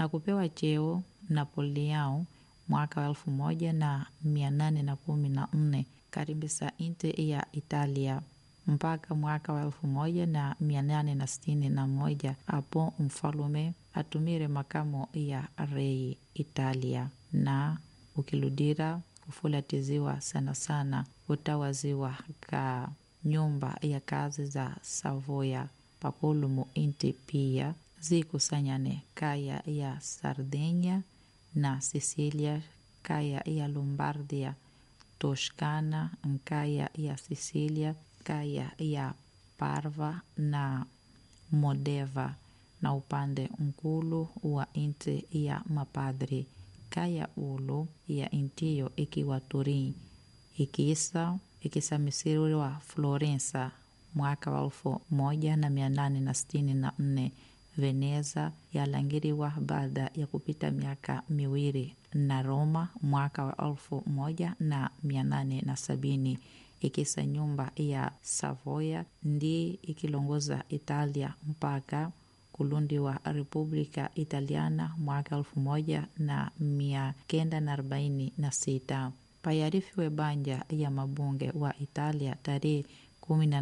na kupewa cheo Napoleão mwaka wa elfu moja na mia nane na kumi na nne karibisa nchi ya Italia mpaka mwaka wa elfu moja na mia nane na sitini na moja apo mfalume atumire makamo ya rei Italia na ukiludira kufulatiziwa sana sana utawaziwa ka nyumba ya kazi za Savoya pakulumu inti pia zikusanyane kaya ya Sardinia na Sicilia kaya ya Lombardia Toscana nkaya ya Sicilia kaya ya Parva na Modeva na upande nkulu wa inti ya mapadri kaya ulu ya intiyo ikiwa Turin ikiisa ikisamisiwa Florensa mwaka wa elfu moja na mia nane na sitini na nne Veneza yalangiriwa baada ya kupita miaka miwili na Roma mwaka wa elfu moja na mia nane na sabini ikisa nyumba ya Savoya ndi ikilongoza Italia mpaka kulundiwa Republika Italiana mwaka elfu moja na mia kenda na arobaini na sita payarifiwe banja ya mabunge wa Italia tarehe kumi na